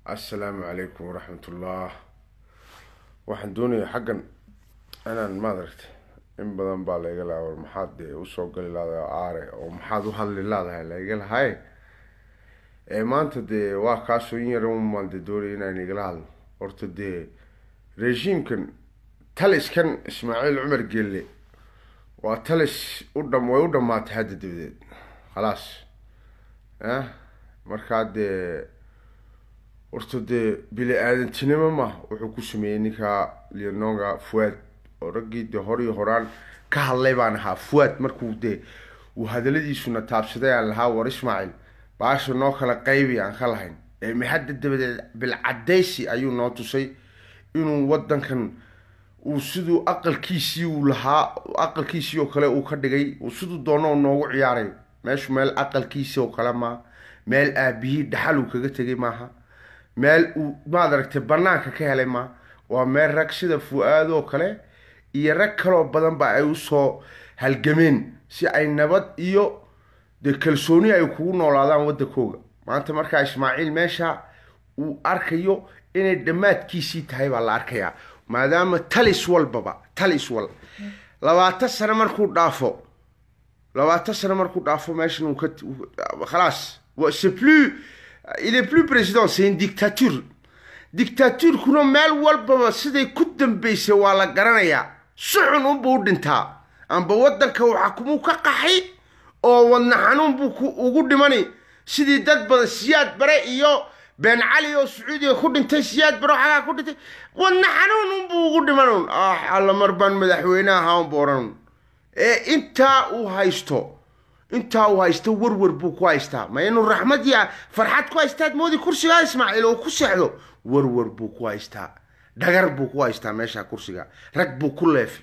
assalaamu calaykum waraxmatullah waxaan doonayaa xaggan inaan maadaragtay in badan baa layga lahaa war maxaad dee usoo gali laadahay aare oo maxaad u hadli laadahay layga lahay ee maanta dee waa kaasoo in yar umaan dee doonaya inaan igala hadlo horta dee regiimkan taliskan ismaaciil cumar gelle waa talis u dham way u dhamaatay hadda dabadeed khalaas ah markaa dee horta dee bili aadantinimo ma wuxuu ku sameeyey ninka leononga fuad oo raggii dee hor iyo horaan ka hadlay baan ahaa fuad markuu dee uu hadaladiisuna taabsaday aan lahaa war ismaaciil baasha noo kala qaybi aan ka lahayn ee maxadda dabadeed bilcadaysi ayuu noo tusay inuu wadankan uu siduu aqalkiisii uu lahaa aqalkiisii oo kale uu ka dhigay uu siduu doono noogu ciyaaray meeshu meel aqalkiisii oo kale maaha meel aabihii dhaxal uu kaga tegay maaha meel uu maad aragtay banaanka ka helay maaha waa meel rag sida fu-aad oo kale iyo rag kaloo badan ba ay usoo halgameen si ay nabad iyo dee kalsooni ay kugu noolaadaan waddankooga maanta markaa ismaaciil meesha uu arkayo inay dhammaadkiisii tahay baa la arkayaa maadaama talis walbaba talis wal labaatan sano markuu dhaafo labaatan sano markuu dhaafo meeshan uu ka khalaas c'est plus il est plus président c'est une dictature dictaturkuna meel walbaba siday ku dambeysay waa la garanayaa si xun unbuu u dhintaa amba waddanka waxakumuu ka qaxay oo wadna xanuun buu ugu dhimani sidii dad badan siyaad bare iyo been cali oo sacuudiga ku dhintay siyaad bare xagaa ku dhintay wadna xanuun unbuu ugu dhiman alla mar baan madaxweyne ahaa unbu odhan ee intaa uu haysto intaa uu haysto warwar buu ku haystaa ma inuu raxmad ya farxad ku haystaad moodi kursigaa ismaaciil oo ku seexdo warwar buu ku haystaa dhagar buu ku haystaa meesha kursiga rag buu ku leefay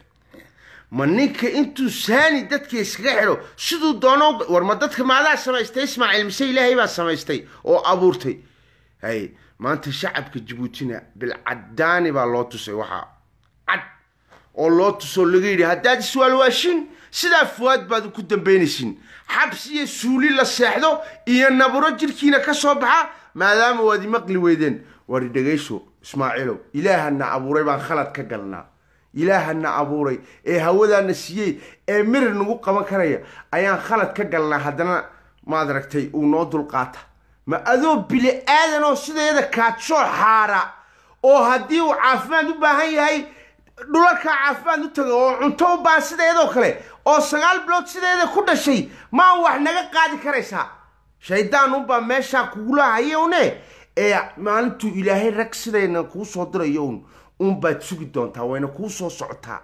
ma ninka intuu saani dadka iskaga xidho siduu doono war ma dadka maadaa samaystay ismaaciil mise ilaahay baa samaystay oo abuurtay hay maanta shacabka jabuutina bilcadaani baa loo tusay waxaa cad oo loo tusoo laga yidhi haddaad iswaalwaashin sidaa fuwaad baad ku dambaynaysin xabsi iyo suuli la seexdo iyo naburo jirkiina ka soo baxa maadaama waad imaqli weydeen wari dhegayso ismaaciilow ilaahana abuuray baan khalad ka galnaa ilaahana abuuray ee hawadaana siiyey ee mirir nagu qaban karaya ayaan khalad ka galnaa haddana maad aragtay uu noo dulqaata ma adoo bili aadan oo sideeda kaadsoo xaara oo haddii uu caafimaad u baahan yahay dhulalkaa caafimaad u taga oo cunto u baahan sideedoo kale oo sagaal bilood sideeda ku dhashay maa wax naga qaadi karaysaa shaydaan unbaa meeshaa kugula hayowne ee maalintuu ilaahay rag sidayna kuu soo dirayo un unbaad sugi doontaa wayna kuu soo socotaa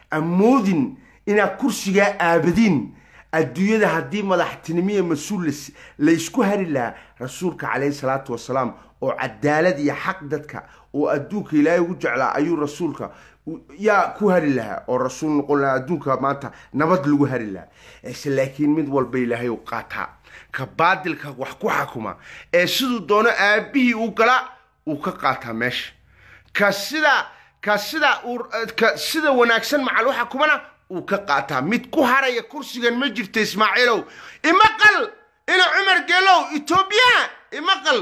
amoodin inaad kursigaa aabadiin adduunyada haddii madaxtinimiya mas-uul laysku hari lahaa rasuulka caleyhi salaatu wasalaam oo cadaalad iyo xaq dadka oo adduunka ilaahay ugu jeclaa ayuu rasuulka yaa ku hari lahaa oo rasuul noqon lahaa adduunka maanta nabad lagu hari lahaa ese laakiin mid walba ilaahay u qaataa ka baadilka wax ku xakuma ee siduu doono aabihii u gala uu ka qaataa meesha ka sida ka sida ka sida wanaagsan macal waxa kumana uu ka qaataa mid ku haraya kursigan ma jirta ismaaciilow imaqal ina cumar geelow etoobiya imaqal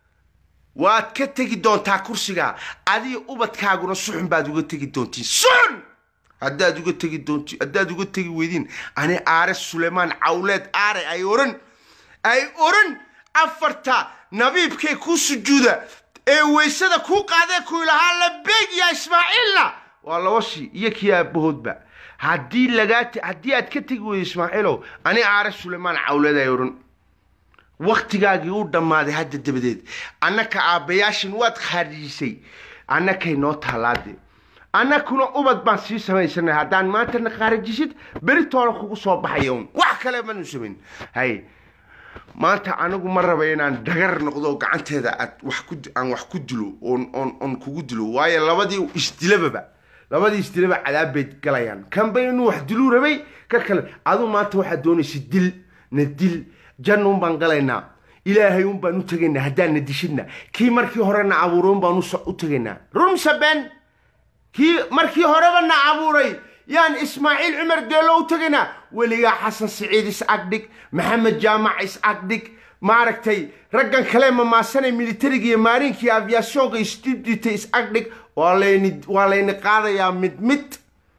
waad ka tegi doontaa kursiga adiga ubadkaaguna suxun baad uga tegi doontiin suxun haddaad uga tegi doonti haddaad uga tegi weydiin ani aare suleymaan cawleed aare ay oran ay oran afarta nabiibkay kuu sujuuda ee weysada kuu qaadee kuu lahaa labeeg ya ismaaciilna waa labashi iyo kii aabahoodba haddii lagaa haddii aad ka tegi weydo ismaaciilow ani aare suleymaan cawleed ay oran waktigaagii u dhammaaday hadda dabadeed annaka aabbayaashin waad khaarijisay annakay noo taalaade annakuna ubad baan sii samaysanay haddaan maantana khaarijisid beritoona kugu soo baxaya un wax kale manu samayn hay maanta anigu ma raba inaan dhagar noqdo gacanteeda aad wax ku aan wax ku dilo oon oon oon kugu dilo waayo labadii isdilababa labadii isdilaba cadaab bay galayaan kanba inuu wax diluu rabay ka kale aduu maanta waxaad doonaysa dil na dil janna un baan galaynaa ilaahay un baan u tegaynaa haddaan na dishidna kii markii hore na abuuray un baan u tegaynaa rumsa been kii markii horeba na abuuray yaan ismaaciil cumar geelo u tegaynaa weligaa xasan siciid is agdhig maxamed jaamac is agdhig maaragtay raggan kale mamaasanay militariga iyo maarinka iyo aviationka isdibdita is-agdhig waa layni waa layni qaadayaa mid mid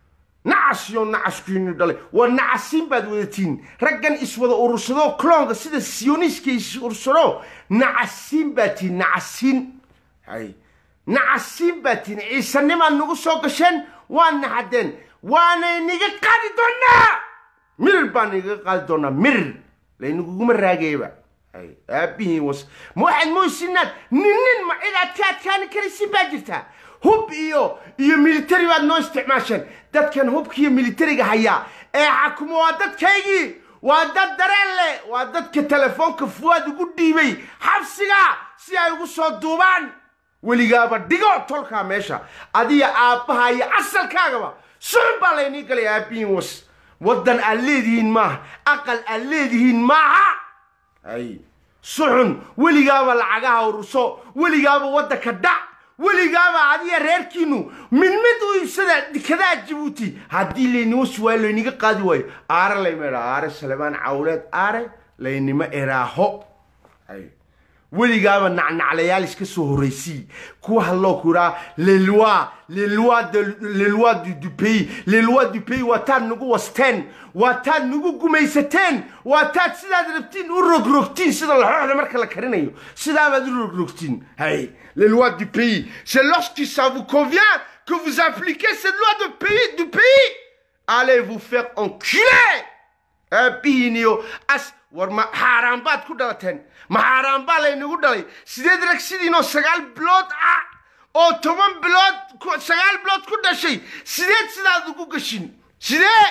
nacas iyo nacaskiinu dhalay waa nacasiin baad wadatiin raggan iswada urursado cloonka sida sioniska is urursado nacasiin baad tihin nacasiin hay nacasiin baad tihin ciisanimaad nagu soo gasheen waa naxadeen waanay niga qaadi doonaa mirir baan niga qaadi doonaa mirir laynaguguma raagayba hay aabihiin was ma waxaad moysinaad nin nin ma cid aad ka adkaani karaysin baa jirtaa hub iyo iyo military baad noo isticmaasheen dadkan hubka iyo militariga hayaa ee xakumo waa dadkaygii waa dad dareen leh waa dadka telefoonka fuwaad ugu dhiibay xabsiga si ay ugu soo duubaan weligaaba dhigo tolkaa meesha adiga aabbaha iyo asalkaagaba sucun baa laynii galay aabihiin was waddan aad leedihiin maaha aqal aad leedihiin maaha ay suxun weligaaba lacagaha ururso weligaaba waddanka dhac weligaaba adiga reerkiinu mid mid u iibsada dikadaa jabuuti haddii laynima suwaayo layniga qaadi waayo aare layma idhaa aare salebaan cawleed aare laynima eraaho ay weligaaba nacnaclayaal iska soo horraysii kuwa hadloo ku idhaa leloi leloi de leloi du, du pays leloi du pays waa taad nagu wasteen waa taad nagu gumaysateen waa taad sidaad rabtiin u rogrogtiin sida laxooxda marka la karinayo sidaabaad u rogrogtiin hay les lois du pays c'est lorsque ça vous convient que vous appliquez cette loi de pays du pays allez vous faire enculer aabihiiniyo as war ma xaaraan baad ku dhalateen ma xaaraan baa laynagu dhalay sideed rag sidiinoo sagaal bilood ah oo toban bilood sagaal bilood ku dhashay sideed sidaad ugu gashin sidee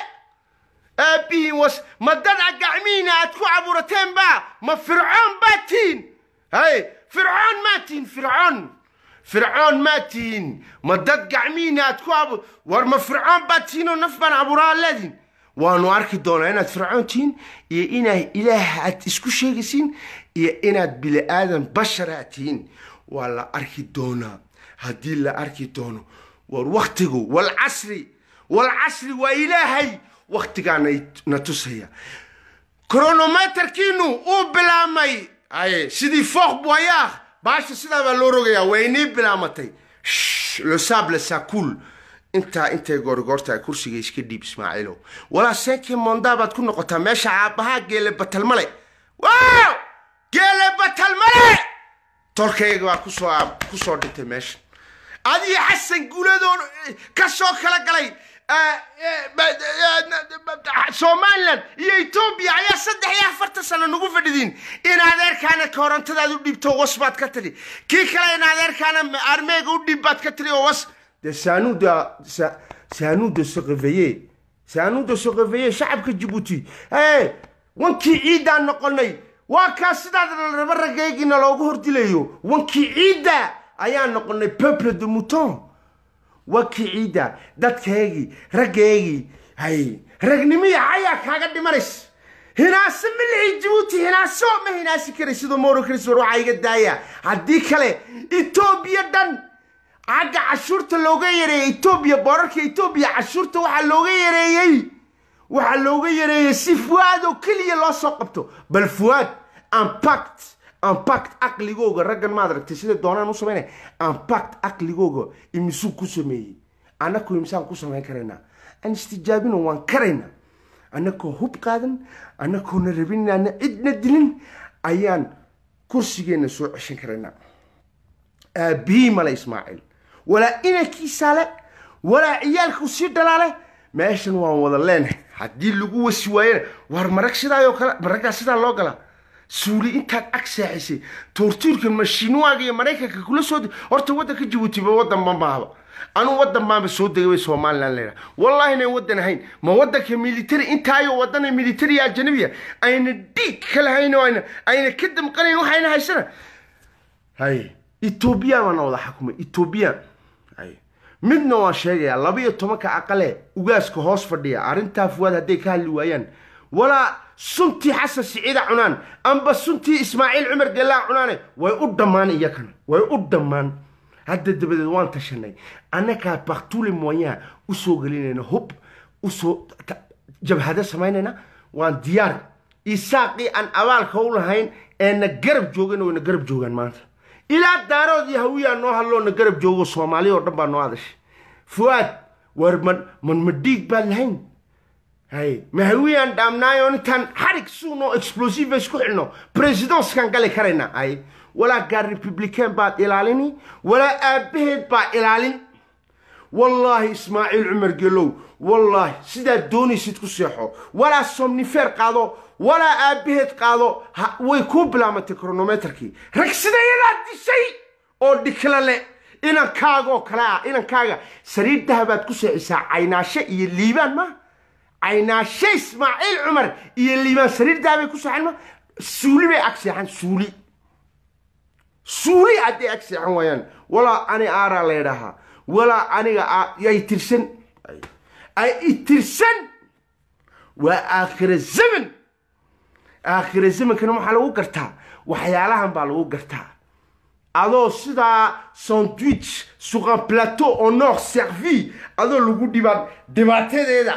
aabihiin was ma dad a gacmihiina aad ku caburateen baa ma fircoon baa tihiin hay fircoon maa tihiin fircoon fircoon maa tihiin ma dad gacmihiina aad ku abu war ma fircoon baa tihiin oo naf baan abuuraa leediin waanu arki doonaa inaad fircoon tihiin iyo inaad ilaah aad isku sheegaysiin iyo inaad bili aadan bashara tihiin waa la arki doonaa haddii la arki doono war waktigu walcasri walcasri waa ilaahay waktigaana na tusaya kronometerkiinu uu bilaabmay aye sidii fooq boyaah baasha sidaa baa loo rogayaa way inii bilaamatay le sable sacool intaa intay goorigoorta kursiga iska dhiib ismaaciilow walaa senkii mondaa baad ku noqotaa meesha aabbahaa geele batalmale wow geele batalmale tolkayga baa kusoo kusoo dhintay meesha adiyo xasan guuladoon ka soo kala galay somalilan iyo etoobiya ayaa saddex iyo afartan sano nagu fadhidiin in adeerkaana korontadaad u dhiibto was baad ka tiri kii kale in adeerkaana armeega u dhiib baad ka tiri oo was de c'est à nous de c'est à nous de se réveiller c'est à nous de se réveiller shacabka jabuuti hey wankii ciiddaan noqonay waa kaa sidaad raba ragaygiina loogu hordilayo wankii ciidda ayaan noqonay peuple de mouton wankii ciidda dadkaygii raggaygii hay ragnimiya ayaa kaaga dhimanays hinaase milixii jabuuti hinaaso ma hinaasi karay sidoo moro kris war waxaa iga daaya haddii kale etoobiya dhan xagga cashuurta looga yareeyey etoobiya boorarka etoobiya cashuurta waxaa looga yareeyey waxaa looga yareeyey si fuwaad oo keliya loo soo qabto bal fuwaad impact impact aqligooga raggan maad aragtay sida doonaan u samaynaya impact aqligooga imisuu ku sameeyey annaku imisaan ku samayn karaynaa aan istijaabino waan karaynaa annakoo hub qaadan annakoona rabin inaana cidna dilin ayaan kursigeenna soo ceshan karaynaa aabihi male ismaaciil walaa inankiisaale walaa ciyaalkuu sii dhalaale meeshan waan wada leenahay haddii lagu wasi waayena waar marag sidaayoo kale maraggaa sidaa loo galaa suuli intaad ag saaxisay toortuurkan mashiinwaaga iyo maraykanka kula soo horta waddanka jabuutiba waddan ba maaba anuu waddan baanba soo degay bay somalilan leedaha wallahi inayn waddan ahayn ma waddanka military intaayo waddana military ajanabiya ayna dhiig ka lahayn oo ayna ayna ka damqanayn waxayna haysana hay etoobiya baana wada xakumay etoobiya hay midna waan sheegayaa laba iyo tobanka aqale ugaaska hoos fadhiya arrintaa fuwaad hadday ka hadli waayaan walaa suntii xasan siciida cunaan amba suntii ismaaciil cumar gelaa cunaane way u dhammaan iyakana way u dhammaan hadda dabadeed waan tashanay annagaa baktule moyen usoo gelinayna hub usoo jabhado samaynayna waan diyaar isaaqii aan abaalka u lahayn ee na garab joogana way na garab joogaan maanta ilaa daarood iyo hawiyaa noo hadloo na garab joogo soomaali oo dhan baa noo hadashay fuaad war man man ma dhiig baan lahayn hay ma hawiyaan dhaamnaayo intaan xarig suuno explosive isku xidhno presidenskan gali karaynaa ay walaa gaar republican baad ilaalini walaa aabbaheed baa ilaalin wallaahi ismaaciil cumar gelow wallaahi sidaad doonaysid ku seexo walaa somnifer qaado walaa aabbaheed qaado ha- way kuu bilaamatay kronometerkii rag sidayadaa dishay oo dhikla le inankaagoo kale ah inankaaga sariir dahabaad ku seexisaa caynaashe iyo liibaan ma caynaashe ismaaciil cumar iyo liibaan sariir dahabay ku seexan ma suuli bay ag seexan suuli suuli hadday ag seexan waayaan walaa ani aaraa leedhahaa walaa aniga aa- ay tirsan ay itirsan waa aakhira zaman aakhira zamankana waxaa lagu gartaa waxyaalahan baa lagu gartaa adoo sidaa sandwich sur un plateau en or servi adoo lagu dhibaan dhibaatadeeda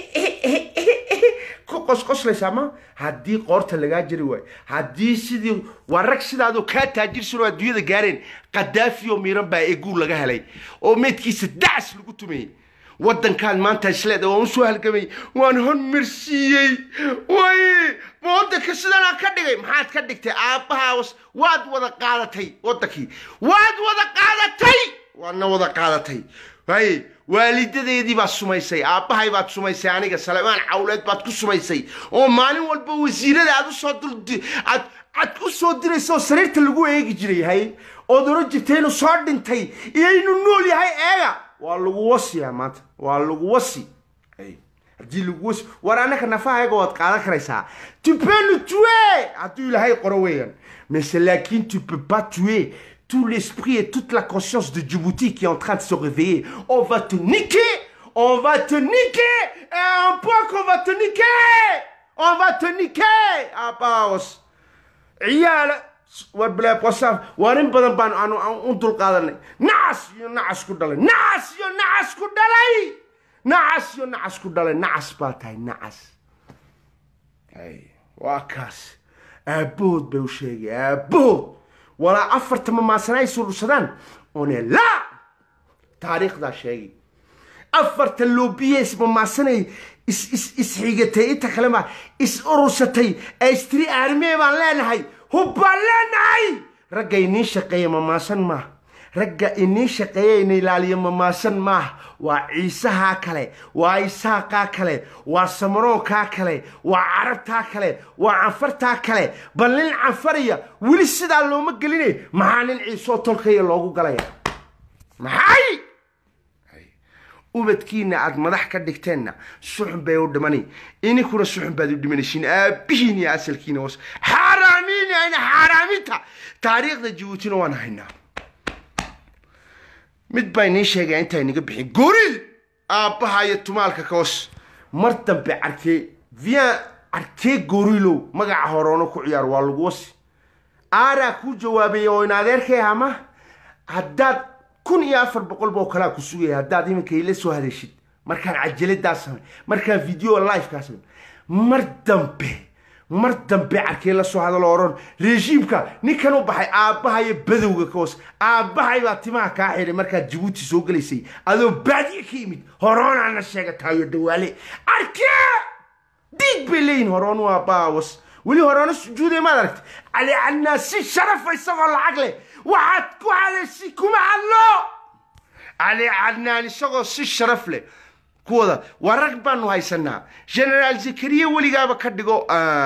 ku qosqoslaysaa ma haddii qoorta lagaa jari waayo haddii sidii waa rag sidaadoo kaa taajirsan oo adduunyada gaareen qadaafi oo miiran baa eeguu laga helay oo meydkiisa dacas lagu tumayey waddankaan maanta isleeda waan usoo halgamay waan hormarsiiyey way ma waddanka sidanaa ka dhigay maxaad ka dhigtay aabbahaas waad wada qaadatay waddankii waad wada qaadatay waadna wada qaadatay hay waalidadeedii baad sumaysay aabbahay baad sumaysay aniga salemaan cawleed baad ku sumaysay oo maalin walba wasiirada aad usoo dul aad aad u soo diraysa oo sariirta lagu eegi jiray hay ood oran jirtay inuu soo dhintay iyo inuu nool yahay eega waa lagu wasiyaa maanta waa lagu wasi Ay, haddii lagu wasi war annaka nafahayaga waad qaadan karaysaa tu peux nous tuer hadduu ilaahay qoro weeyaan mais c'est laakin tu peux pas tuer tout l'esprit et toute la conscience de Djibouti qui est en train de se réveiller on va te niquer on va te niquer et à un point qu'on va te niquer on va te niquer ah baos ciyaala war bilaab wasaaf waar in badan baan aanu aan u dulqaadanay nacas iyo nacas ku dhalay nacas iyo nacas ku dhalay nacas iyo nacas ku dhalay nacas baa tahay nacas hay waa kaas aabbahood bay u sheegay aabbahood walaa afarta mamaasana ay surursadaan one la taariikhdaa sheegay afarta loobiye ismamaasanay is is isxigatay inta kale ma is urursatay ee istiri aarmee baan leenahay hub baan leenahay ragga iniin shaqeeya mamaasan maaha ragga iniin shaqeeya ina ilaaliya mamaasan maaha waa ciisahaa kale waa isaaqaa kale waa samaroonkaa kale waa carabtaa kale waa canfartaa kale bal nin canfariya weli sidaa looma geline maxaa nin ciisoo tolkaya loogu galaya maxay ubadkiina aad madax ka dhigteenna suxun bay u dhimani ininkuna suxun baad u dhimanaysiin aabbihiin iyo asalkiina was xaaraamiin ayna xaaraaminta taariikhda jabuutina waan haynaa mid baa inii sheegaya intaa inaga bixin goriil aabbaha iyo tumaalka kawas mar dambe carkee vian carkee goriilow magaca horoono ku ciyaar waa lagu wasi aaraa kuu jawaabaya oo in adeerkay ama haddaad kun iyo afar boqol boo kalaa ku sugaya haddaad iminka ila soo hadeshid markaan cajaladaa samay markaan video livekaa samay mar dambe mar dambe carkee la soo hadalo oran rejiimka ninkan u baxay aabbaha iyo badowga ka hoos aabbahay baa timaha kaa xidhay markaad jabuuti soo gelaysay adoo baadiye ka yimid horoonaana sheegataayo dawaale arkee diig bay leeyihin horoon waa baawas weli horeona sujuuday maad aragtay cali cannaa si sharafa isagoo lacag leh waxaad ku hadaysi kuma hadlo cali cannaan isagoo si sharaf leh kuwada waa rag baanu haysanaa generaal zakariya weligaaba ka dhigo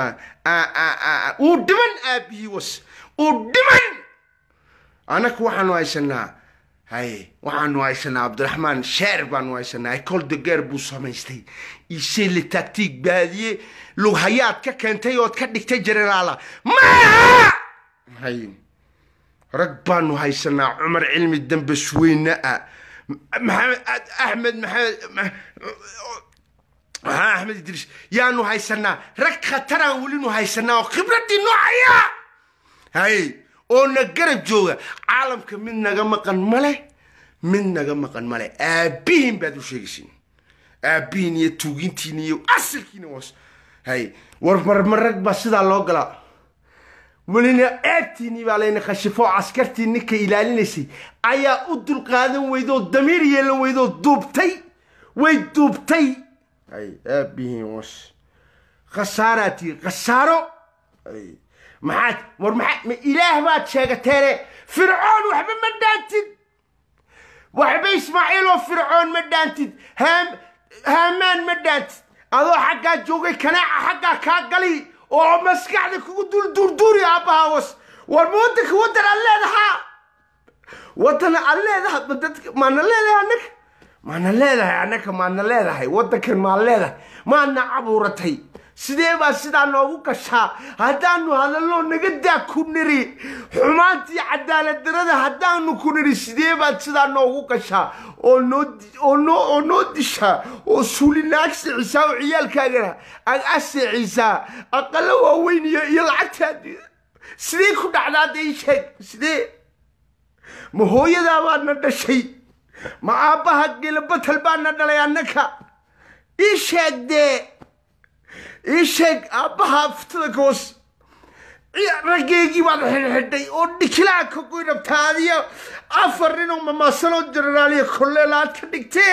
uu dhiman aabihii was uu dhiman annaku waxaanu haysanaa hay waxaanu haysanaa cabdiraxmaan sheer baanu haysanaa ecole de guerre buu samaystay ise le tactique baadiye lughayaad ka keentay ood ka dhigtay generaala maaha hay rag baanu haysanaa cumar cilmi dambe suweyne ah maxamed axmed maxamed maxaa axmed idriis yaanu haysanaa rag khataraan welinu haysanaa oo khibradii noocaya hay oo na garab jooga caalamka mid naga maqan male mid naga maqan male aabbihiin baad u sheegaysiin aabbihiin iyo tuugintiin iyo asalkiina was hay war marmarag baa sidaa loo galaa welina ceebtiinii baa layna khashifo askartii ninka ilaalinaysay ayaa u dulqaadan weydoo damiir yeelan weydoo duubtay way duubtay hay aabihiin was khasaaraa tihi khasaaro hay maxaad war maxaa ma ilaah baad sheegateene fircoon waxba ma dhaantid waxba ismaaciil oo fircoon ma dhaantid haam haamaan ma dhaantid adoo xaggaa joogay kanaaca xaggaa kaa gali oo maskaxda kugu duurduuri aabbaha was war ma waddanka waddan aad leedahaa waddan aad leedaha ma dadka maana leedahay annaga maana leedahay annaga maana leedahay waddankan maan leedahay maana cabuuratay sidee baa sidaa noogu gashaa haddaanu hadallo naga daa ku niri xumaantii cadaalad darada haddaanu ku niri sidee baad sidaa noogu gashaa oo noo oo noo oo noo dishaa oo suulina ag seecisaa oo ciyaalkaagana ag aseecisaa aqalo waaweyn iyo iyo lacagtaadi sidee ku dhacdaa dee ii sheeg sidee ma hooyadaa baadna dhashay ma aabbaha gelabatal baadna dhalay annaka ii sheeg dee ii sheeg aabbaha aftada koos raggeygii baad xidhxidhay oo dhikilaa ka goynabtaa adiyo afar nin oo mamaasanoo jenaraaliya kolleel aad ka dhigtee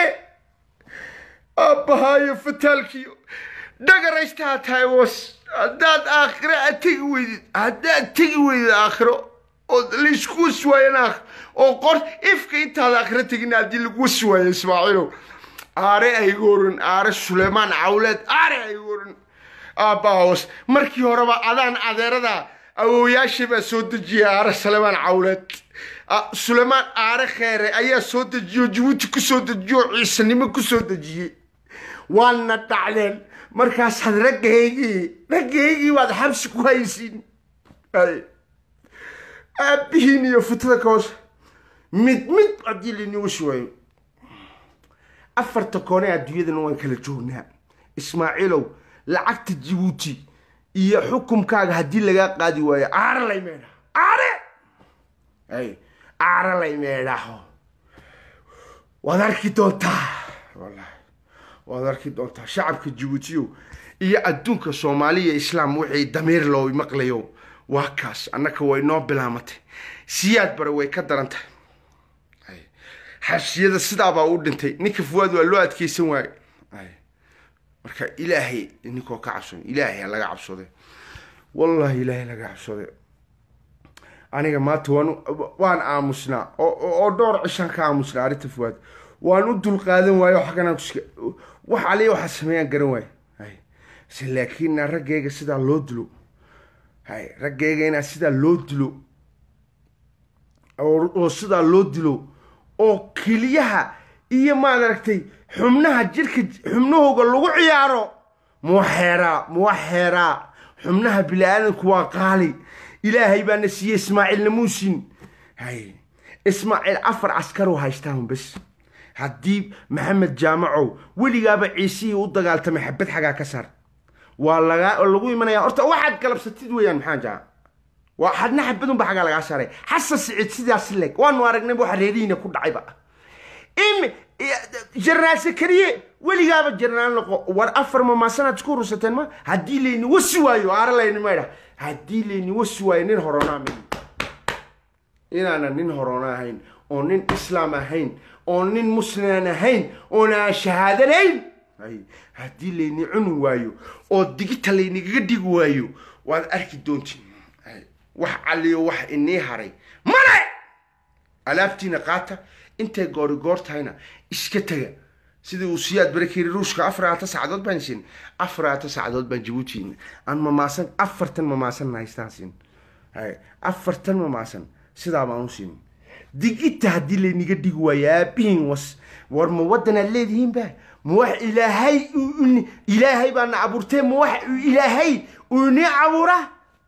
aabbahaa iyo fataalkiiyo dhagaraystaha tahay was haddaad aakhiro aad tegi weydid haddaad tegi weydid aakhiro oo laysku wasi waayan aakhiro oo qor ifka intaad aakhiro tegin haddii lagu wasi waayo ismaaciilow aare aygorin aare suleymaan cawleed aare aygorin aabbahawas markii horeba adaan adeerada awooyaasha baa soo dejiyay aare suleymaan cawleed suleymaan aare kheere ayaa soo dejiyo jabuuti ku soo dejiyo ciisanimo ku soo dejiyey waadna dhacdeen markaasaad raggaygii raggaygii baad xabsi ku haysiin aabbihiin iyo futada ka hoose mid mid haddii lainigu shiwaayo afarta koone adduunyadana waan kala joognaa ismaaciilow lacagta jabuuti iyo xukumkaaga haddii lagaa qaadi waayo aare lay meedha aare ay aare lay meedhaho waad arki doontaa wallahi waad arki doontaa shacabka jabuutiyo iyo adduunka soomaaliya islaam wixii damiir loo maqlayo waa kaas annaka way noo bilaamatay siyaad bare way ka daran tahay xabsiyada sidaabaa u dhintay ninka fuwaad waa loo adkeysan waaye marka ilaahay ninkoo ka cabson ilaahay ha laga cabsode wallahi ilaahay laga cabsode aniga maanta waan waan aamusnaa oo dhowr cishaan ka aamusnaa arrinta fuwaad waan u dulqaadan waayo xagganaan kuska wax aliya waxaa sameeyaan garan waayo hay se laakiin raggeyga sidaa loo dilo hay raggeyga inaa sidaa loo dilo oo sidaa loo dilo oo keliyaha iyo maad aragtay xubnaha jirka xubnahooga lagu ciyaaro muwaxeeraa muwaxeeraa xubnaha bini-aadanku waa qaali ilaahay baana siiyey ismaaciilna muusin hay ismaaciil afar caskar oo haystaan bes haddii maxamed jaamacow weligaaba ciisihii u dagaaltamay xabad xagaa ka saar waa lagaa lagu imanaya horta waxaad galabsatid weeyaan maxaa jaa waa hadna xabadunba xagaa lagaa saaray xasan siciid sidaas leg waanu aragnayba waxa reerihiina ku dhacayba im jenaraal sakariye weligaaba jenaraal noqo war afar mamaasanaad isku rusateen ma haddii layni wasi waayo aara layni maydha haddii layni wasi waayo nin horonaa mi inaanan nin horona ahayn oo nin islaam ahayn oo nin muslimaan ahayn oonaan shahaadanayn haddii layni cuni waayo oo digita laynigaga dhigi waayo waad arki doontiin wax caliyo wax inii haray male alaabtiina qaata intay goori goor tahayna iska tega sidii uu siyaad barakeri ruushka afaraata sacdood baan siin afaraata sacdood baan jabuuti aan mamaasan afartan mamaasan haystaan siin afartan mamaasan sidaa baan u siin digita haddii layniga dhigi waayo aabihin was war ma waddanaad leedihiinba ma wax ilaahay ilaahay baana abuurtee ma wax ilaahay uu inii abuuraa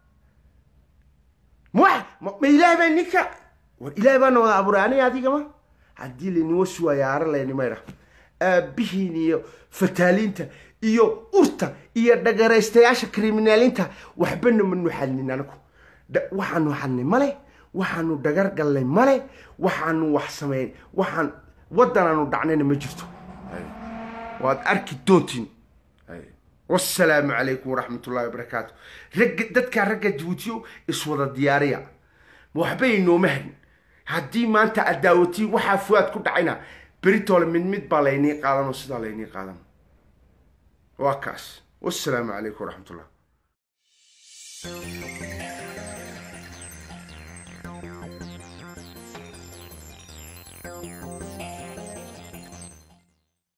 ma wax ma ilaahay baa ninka war ilaahay baana wada abuuray aniga adigama haddii layni wasi waayo aara layni maydha aabihiin iyo fataaliinta iyo urta iyo dhagaraystayaasha kriminaaliinta waxbana manu xadnin anagu waxaanu xadnay male waxaanu dhagar gallay male waxaanu wax sameyn waxaan waddanaanu dhacnayna ma jirto waad arki doontiin wasalaamu calaykum waraxmatullahi wabarakaatu ragga dadkaa ragga jabuutiyo iswada diyaariya waxbay inooma harin haddii maanta aad daawatiin waxaa fuaad ku dhacayna beritoole mid mid baa laynii qaadan oo sidaa laynii qaadan waa kaas wasalaamu calaykum waraxmatullah